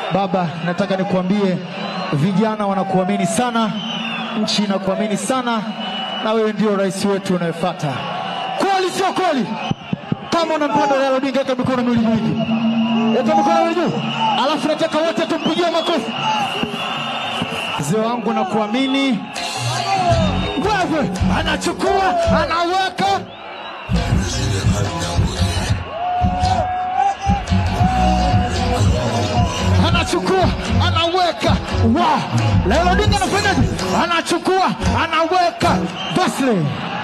Baba, nataka nikuambie vijana wanakuamini sana, nchi inakuamini sana, na wewe ndio rais wetu unayefuata. Kweli sio kweli? Kama unampenda Raila Odinga, weka mikono miwili juu, weka mikono miwili juu, alafu nataka wote tumpigie makofi. Mzee wangu nakuamini wewe, anachukua anaweka anachukua anaweka. Wow, Raila Odinga anafanyaje? Anachukua anaweka. Basle